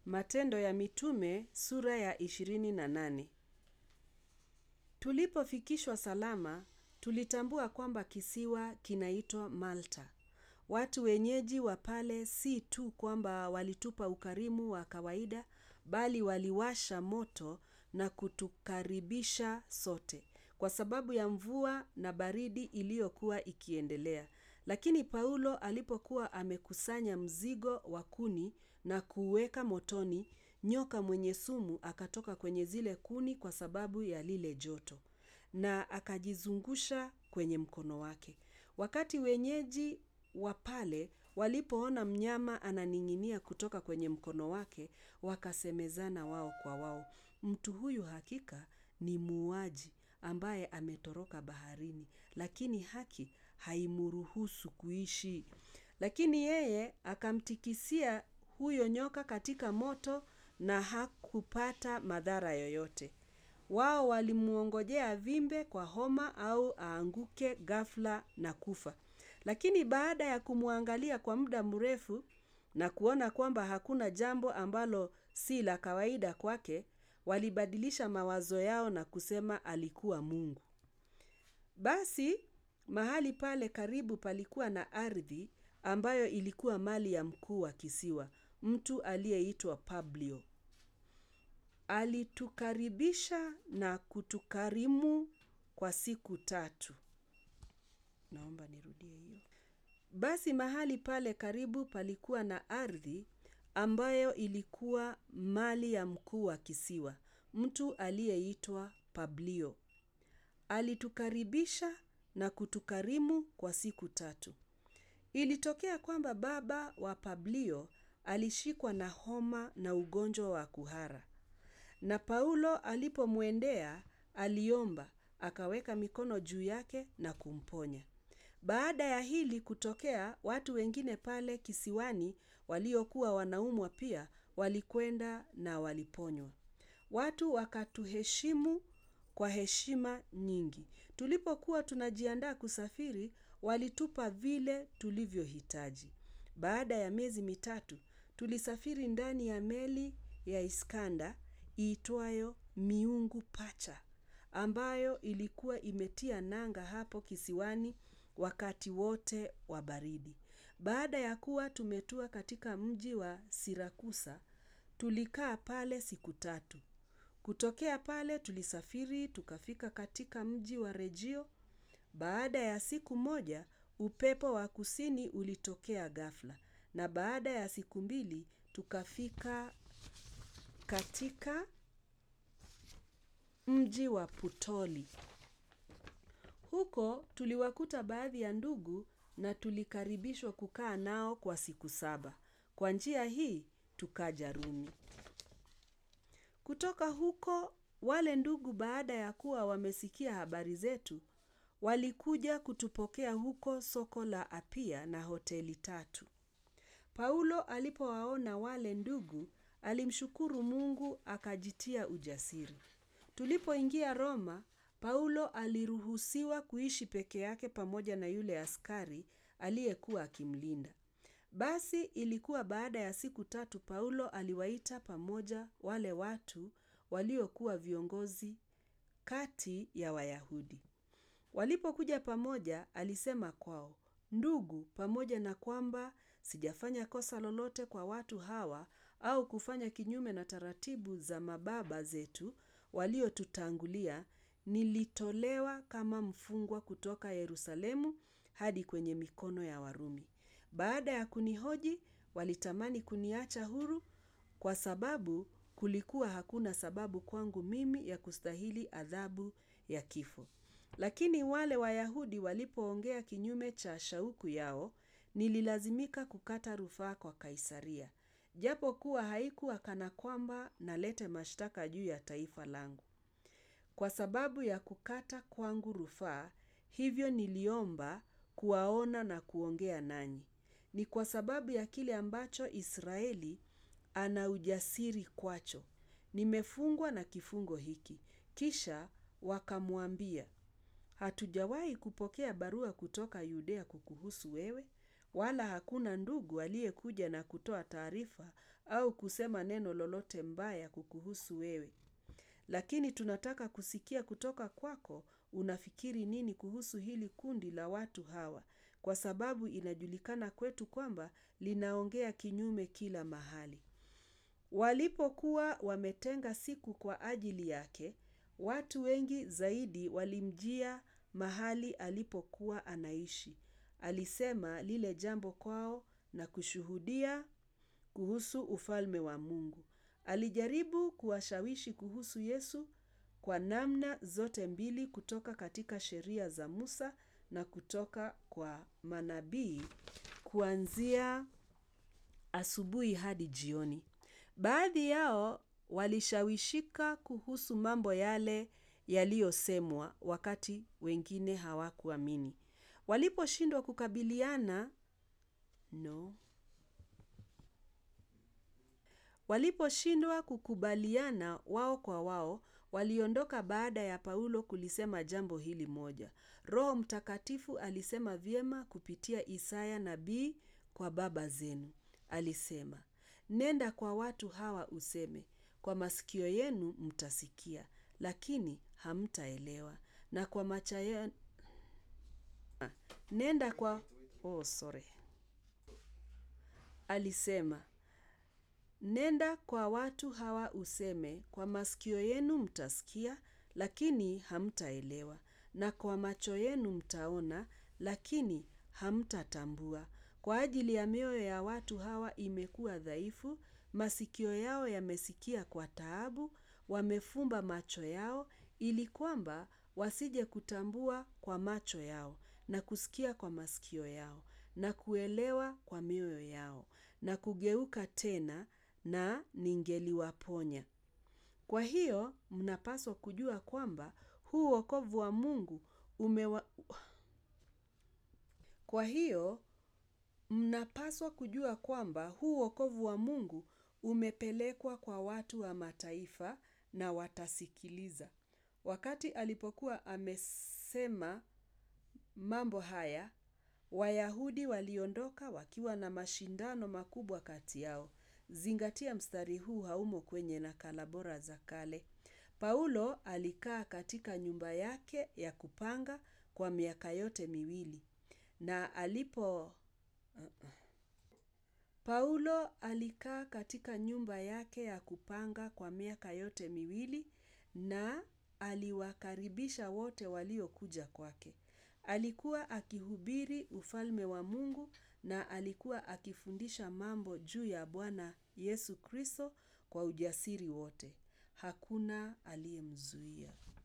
Matendo ya Mitume sura ya ishirini na nane. Tulipofikishwa salama, tulitambua kwamba kisiwa kinaitwa Malta. Watu wenyeji wa pale si tu kwamba walitupa ukarimu wa kawaida, bali waliwasha moto na kutukaribisha sote. Kwa sababu ya mvua na baridi iliyokuwa ikiendelea. Lakini Paulo alipokuwa amekusanya mzigo wa kuni na kuuweka motoni, nyoka mwenye sumu akatoka kwenye zile kuni kwa sababu ya lile joto, na akajizungusha kwenye mkono wake. Wakati wenyeji wa pale walipoona mnyama ananing'inia kutoka kwenye mkono wake, wakasemezana wao kwa wao, mtu huyu hakika ni muuaji ambaye ametoroka baharini, lakini haki haimruhusu kuishi. Lakini yeye akamtikisia huyo nyoka katika moto na hakupata madhara yoyote. Wao walimuongojea avimbe kwa homa au aanguke ghafla na kufa. Lakini baada ya kumuangalia kwa muda mrefu na kuona kwamba hakuna jambo ambalo si la kawaida kwake, walibadilisha mawazo yao na kusema alikuwa mungu. Basi, mahali pale karibu palikuwa na ardhi ambayo ilikuwa mali ya mkuu wa kisiwa, mtu aliyeitwa Publio. Alitukaribisha na kutukarimu kwa siku tatu. Naomba nirudie hiyo. Basi mahali pale karibu palikuwa na ardhi ambayo ilikuwa mali ya mkuu wa kisiwa, mtu aliyeitwa Publio. Alitukaribisha na kutukarimu kwa siku tatu. Ilitokea kwamba baba wa Publio alishikwa na homa na ugonjwa wa kuhara. Na Paulo alipomwendea, aliomba, akaweka mikono juu yake na kumponya. Baada ya hili kutokea, watu wengine pale kisiwani waliokuwa wanaumwa pia walikwenda na waliponywa. Watu wakatuheshimu kwa heshima nyingi. Tulipokuwa tunajiandaa kusafiri, walitupa vile tulivyohitaji. Baada ya miezi mitatu, tulisafiri ndani ya meli ya Iskanda iitwayo Miungu Pacha, ambayo ilikuwa imetia nanga hapo kisiwani wakati wote wa baridi. Baada ya kuwa tumetua katika mji wa Sirakusa, tulikaa pale siku tatu. Kutokea pale tulisafiri tukafika katika mji wa Rejio. Baada ya siku moja, upepo wa kusini ulitokea ghafla. Na baada ya siku mbili, tukafika katika mji wa Putoli. Huko tuliwakuta baadhi ya ndugu na tulikaribishwa kukaa nao kwa siku saba. Kwa njia hii, tukaja Rumi. Kutoka huko, wale ndugu baada ya kuwa wamesikia habari zetu, walikuja kutupokea huko soko la Apia na hoteli tatu. Paulo alipowaona wale ndugu, alimshukuru Mungu akajitia ujasiri. Tulipoingia Roma, Paulo aliruhusiwa kuishi peke yake pamoja na yule askari aliyekuwa akimlinda. Basi ilikuwa baada ya siku tatu Paulo aliwaita pamoja wale watu waliokuwa viongozi kati ya Wayahudi. Walipokuja pamoja alisema kwao, ndugu, pamoja na kwamba sijafanya kosa lolote kwa watu hawa au kufanya kinyume na taratibu za mababa zetu waliotutangulia, nilitolewa kama mfungwa kutoka Yerusalemu hadi kwenye mikono ya Warumi. Baada ya kunihoji, walitamani kuniacha huru kwa sababu kulikuwa hakuna sababu kwangu mimi ya kustahili adhabu ya kifo. Lakini wale Wayahudi walipoongea kinyume cha shauku yao, nililazimika kukata rufaa kwa Kaisaria. Japo kuwa haikuwa kana kwamba nalete mashtaka juu ya taifa langu. Kwa sababu ya kukata kwangu rufaa, hivyo niliomba kuwaona na kuongea nanyi. Ni kwa sababu ya kile ambacho Israeli ana ujasiri kwacho. Nimefungwa na kifungo hiki. Kisha wakamwambia, hatujawahi kupokea barua kutoka Yudea kukuhusu wewe, wala hakuna ndugu aliyekuja na kutoa taarifa au kusema neno lolote mbaya kukuhusu wewe. Lakini tunataka kusikia kutoka kwako unafikiri nini kuhusu hili kundi la watu hawa, kwa sababu inajulikana kwetu kwamba linaongea kinyume kila mahali. Walipokuwa wametenga siku kwa ajili yake, watu wengi zaidi walimjia mahali alipokuwa anaishi. Alisema lile jambo kwao na kushuhudia kuhusu ufalme wa Mungu. Alijaribu kuwashawishi kuhusu Yesu kwa namna zote mbili kutoka katika sheria za Musa na kutoka kwa manabii kuanzia asubuhi hadi jioni. Baadhi yao walishawishika kuhusu mambo yale yaliyosemwa wakati wengine hawakuamini. Waliposhindwa kukabiliana no. Waliposhindwa kukubaliana wao kwa wao, waliondoka baada ya Paulo kulisema jambo hili moja. Roho Mtakatifu alisema vyema kupitia Isaya nabii kwa baba zenu. Alisema, nenda kwa watu hawa useme, kwa masikio yenu mtasikia, lakini hamtaelewa. Na kwa macho yenu nenda kwa oh, sorry. Alisema, nenda kwa watu hawa useme, kwa masikio yenu mtasikia, lakini hamtaelewa. Na kwa macho yenu mtaona, lakini hamtatambua. Kwa ajili ya mioyo ya watu hawa imekuwa dhaifu, masikio yao yamesikia kwa taabu, wamefumba macho yao, ili kwamba wasije kutambua kwa macho yao, na kusikia kwa masikio yao, na kuelewa kwa mioyo yao, na kugeuka tena na ningeliwaponya. Kwa hiyo, mnapaswa kujua kwamba huu wokovu wa Mungu umewa... Kwa hiyo, mnapaswa kujua kwamba huu wokovu wa Mungu umepelekwa kwa watu wa mataifa na watasikiliza. Wakati alipokuwa amesema mambo haya, Wayahudi waliondoka wakiwa na mashindano makubwa kati yao. Zingatia mstari huu haumo kwenye nakala bora za kale. Paulo alikaa katika nyumba yake ya kupanga kwa miaka yote miwili. Na alipo Paulo alikaa katika nyumba yake ya kupanga kwa miaka yote miwili na aliwakaribisha wote waliokuja kwake. Alikuwa akihubiri ufalme wa Mungu na alikuwa akifundisha mambo juu ya Bwana Yesu Kristo kwa ujasiri wote. Hakuna aliyemzuia.